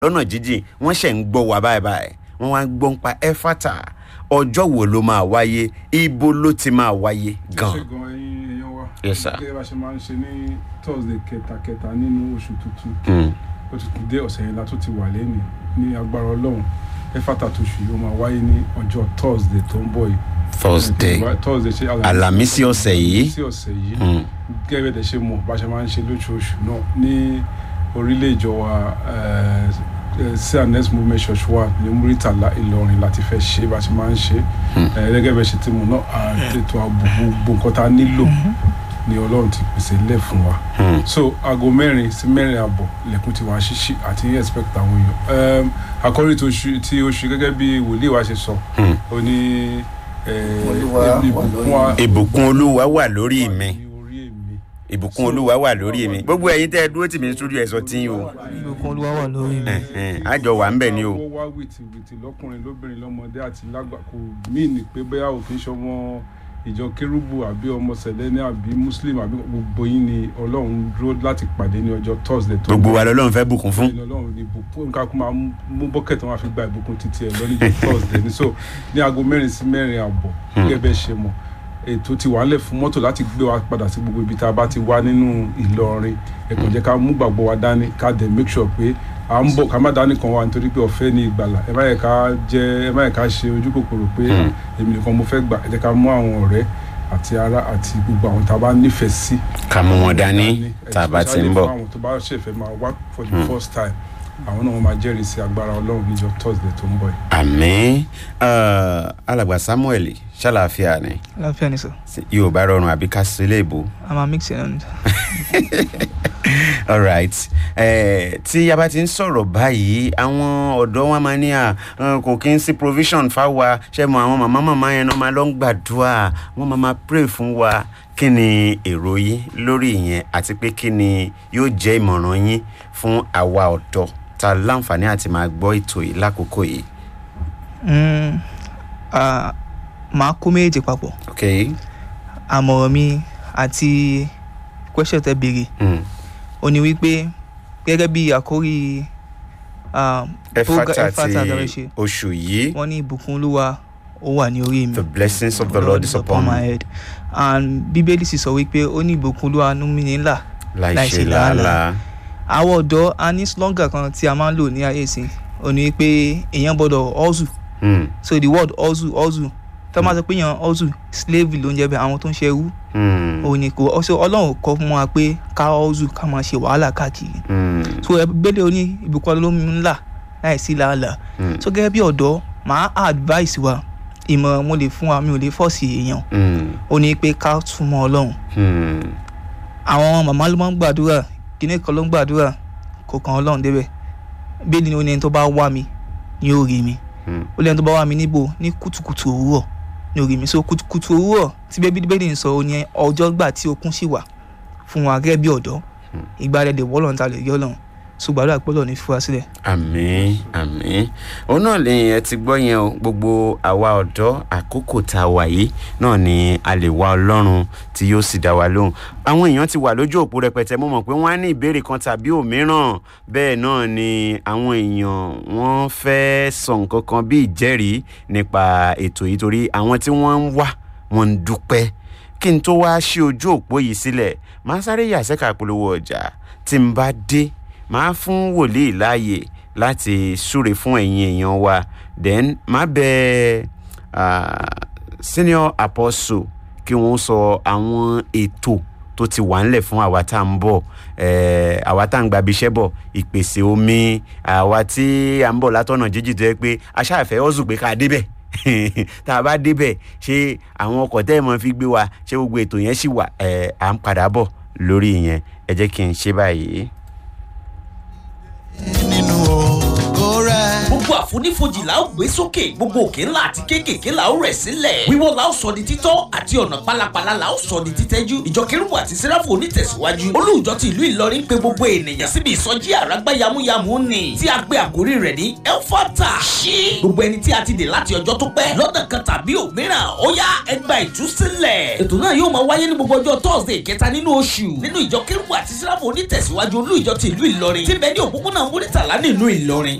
lọ́nà jíjìn wọ́n ṣẹ̀ ń gbọ́ wa báyìí báyìí wọ́n wá ń gbọ́ ń pa ẹ́fàtà ọjọ́ wo ló máa wáyé ibo ló ti máa wáyé gan. ṣe gan ẹyin èèyàn wa Yes, sir. gẹ́gẹ́ bá ṣe máa ń ṣe ní thursday kẹtàkẹtà nínú oṣù tuntun Mm. ó ti tún dé ọ̀sẹ̀ yẹn la tó ti wà lẹ́nu ní agbára ọlọ́run ẹ̀fàtà tó ṣù yìí ó máa wáyé ní ọjọ́ thursday tó ń bọ̀ yìí thursday thursday ṣe Àlàmísì ọ̀sẹ̀ yìí. Àlàmísì ọ̀sẹ̀ yìí Mm. gẹ́gẹ́ bẹ́ẹ̀ ṣe mọ̀ bá ṣe máa ń ṣe lóṣooṣù náà ní orílẹ̀ ìjọ wa cns movement church wa ní muritala ìlọrin láti fẹ́ ṣe bá ṣe máa ń ṣe Eh, gẹ́gẹ́ bẹ́ẹ̀ ṣe ti mọ̀ náà ètò ààbò gbogbo nǹkan tá a nílò ni ọlọ́run ti pèsè lẹ̀ fún wa Mm. so aago mẹ́rin sí mẹ́rin àbọ̀ lẹ́kùn ti wá ṣíṣí àti expect àwọn èèyàn um, àkọ́rí tó ṣu- tí oṣù gẹ́gẹ́ bí wòlíì wa ṣe sọ Mm. ó ní eh, Olúwa wà ìbùkún lórí wa- ìbùkún olúwa wà lórí mi ní orí èmi ìbùkún olúwa wà lórí mi gbogbo ẹ̀yin tẹ́ ẹ dúró tì mí ní studio ẹ̀ sọ tí o ìbùkún olúwa wà lórí mi. Ẹ̀hẹ̀n, àjọ wà ń bẹ̀ ni o. ó wá wìtìwìtì lọkùnrin lóbìnrin lọmọdé àti lágbà kò míì ní pé bóyá òfin ṣọmọ ìjọ kérúbù àbí ọmọ sẹlẹni àbí muslim àbí gbogbo yín ni ọlọ́run dúró láti pàdé ní ọjọ́ thursday tó gbogbo wa lọ́lọ́run fẹ́ bùkún fún. ní ọlọ́run ní ìbùkún nǹkan kó máa mú- mú bọ́kẹ̀tì wọn á fi gba ìbùkún títí ẹ̀ lọ́nìjọ́ thursday ní so ní aago mẹ́rin sí mẹ́rin àbọ̀ gẹ́gẹ́ bẹ́ẹ̀ ṣe mọ̀ ètò ti wà ń lẹ̀ fún mọ́tò láti gbé wa padà sí gbogbo ibi tá a bá ti wá nínú ìlọrin ẹ̀kọ́ jẹ́ ká mú gbàgbọ́ wa dání ká dẹ̀ make sure pé à ń bọ̀ ká má dání kan wa nítorí pé ọ̀fẹ́ ní ìgbàlà ẹ má yẹ ká jẹ́ ẹ má yẹ ká ṣe ojú kòkòrò pé Hmm. èmi nìkan mo fẹ́ gbà ẹ jẹ́ ká mú àwọn ọ̀rẹ́ àti ará àti gbogbo àwọn tá a bá nífẹ̀ẹ́ sí ká mú wọn dání tá a bá ti ń especially bọ̀. fún àwọn tó bá ṣẹ̀fẹ̀ máa wá for the first time àwọn náà wọ́n máa jẹ́rìí sí agbára ọlọ́run níjọ́ thursday tó ń bọ̀ yìí. àmín Ah, alàgbà samuel ṣàlàáfíà ni láfíà ni sọ yorùbá rọrùn àbí ká sílé ìbò. a máa mix it and alright eh, tí a bá ti ń sọ̀rọ̀ báyìí àwọn ọ̀dọ́ wọn máa ní à eh, kò kí n sí provision fáwa ṣe mọ àwọn màmá màmá yẹn náà máa lọ ń gbàdúrà wọ́n máa máa pray fún wa kí ni èrò yín lórí ìyẹn àti pé kí ni yóò jẹ́ ìmọ̀ràn yín fún àwa ọ̀dọ́ ta láǹfààní àti máa gbọ́ ètò yìí lákòókò yìí. mm, ah, máa kó méjèèjì papọ̀ ok àmọ̀ràn mi àti question tẹ béèrè mm. ó ní wípé gẹ́gẹ́ bí àkórí ah, program- ẹfata Ẹfátà ti lọ́rẹ́ ṣe oṣù yìí wọ́n ní ìbùkún olúwa ó wà ní orí mi the blessings of the lord is upon my me head and bíbélì sì sọ wípé ó ní ìbùkún olúwa nú mi nílà láì láì ṣe ṣe làálàá. làálàá. àwọn ọ̀dọ́ a ní slogan kan tí a máa ń lò ní ayé ìsìn ó ní pé èèyàn gbọ́dọ̀ hustle Mm, so the word hustle hustle tó máa sọ pé èèyàn hustle slave ló ń jẹ́ bẹ́ẹ̀ àwọn tó ń ṣe ẹrú mm, òun ni kò ọsọ ọlọ́run kọ́ fún wa pé ká hustle ká máa ṣe wàhálà káàkiri mm, so ẹ gbélé oní ìbùkún olómi ńlá láì sí làálàá mm, so gẹ́gẹ́ bí ọ̀dọ́ màá advice wa ìmọ̀ràn mo lè fún wa mi ò lè fọ́ọ̀sì èèyàn mm, ó ní pé ká túmọ̀ ọlọ́run mm. àwọn màmá ló máa ń gbàdúrà kíní kan ló ń gbàdúrà kò kàn ọlọ́run débẹ̀ bẹ́ẹ̀ ni ó ní ẹni tó bá wá mi ni ó rí mi Mm. ó lẹ́ni tó bá wá mi níbo ní kùtùkùtù òwúrọ̀ ni ó rí mi so kùtùkùtù òwúrọ̀ tí bẹ́ẹ̀ bíbélì ń sọ ó ní ọjọ́ gbà tí okun sì wà fún wa gẹ́gẹ́ bí ọ̀dọ́ ìgbà rẹ̀ lè wọ́lọ̀ ta lè rí ọlọ́run so gbàdúrà pé ọlọ́run ní fi wá sílẹ̀. àmín àmín òun náà lè ẹ ti gbọ́ yẹn o gbogbo àwa ọ̀dọ́ àkókò tá a wà yìí náà ni a lè wá ọlọ́run tí yóò sì dá wa lóhùn àwọn èèyàn ti wà lójú òpó rẹpẹtẹ mo mọ̀ pé wọ́n á ní ìbéèrè kan tàbí òmíràn bẹ́ẹ̀ náà ni àwọn èèyàn wọ́n fẹ́ sọ nǹkan kan bí ìjẹ́rìí nípa ètò yìí torí àwọn tí wọ́n ń wá wọ́n ń dúpẹ́ kí n tó wáá ṣí ojú òpó yìí sílẹ̀ máa sáré yà sẹ́ka polówó ọjà tí n bá dé máa fún wòlíì láàyè láti súre fún ẹ̀yin èèyàn wa then máa bẹ ah, senior apostle kí wọ́n sọ àwọn ètò tó ti wà ńlẹ̀ fún àwa tá à ń bọ̀ eh, àwa tá à ń gbabi iṣẹ́ bọ̀ ìpèsè omi àwa tí à ń bọ̀ látọ̀nà jíjì tó yẹ pé aṣáàfẹ́ ọ̀zù pé ká débẹ̀ tá a bá débẹ̀ ṣé àwọn ọkọ̀ tẹ́ ẹ̀ mọ́ fi gbé wa ṣé gbogbo ètò yẹn ṣì wà ẹ̀ à ń padà bọ̀ lórí ìyẹn ẹ jẹ́ kí n ṣe báyìí. nínú ògo rẹ̀. gbogbo àfonífojì la ó gbé sókè gbogbo òkè ńlá àti kéékèèké la ó rẹ̀ sílẹ̀ wíwọ́ la ó sọ di títọ́ àti ọ̀nà pálapàla la ó sọ di títẹ́jú ìjọ kérúbù àti sẹ́ráfù onítẹ̀síwájú olùjọ ti ìlú ìlọrin pé gbogbo ènìyàn síbi ìsọjí àràgbá yamuyamu ni tí a gbé àkórí rẹ̀ ní elfata ṣí gbogbo ẹni tí a ti dè láti ọjọ́ tó pẹ́ lọ́nà kan tàbí òmíràn ó yá ẹgbà ìtúsílẹ̀ ètò náà yóò máa wáyé ní gbogbo ọjọ́ thursday kẹta nínú oṣù nínú ìjọ kérúbù àti sẹ́ráfù onítẹ̀síwájú olùjọ ti ìlú ìlọrin tí bẹ́ẹ̀ ní òpópónà múrítàlá nínú ìlọrin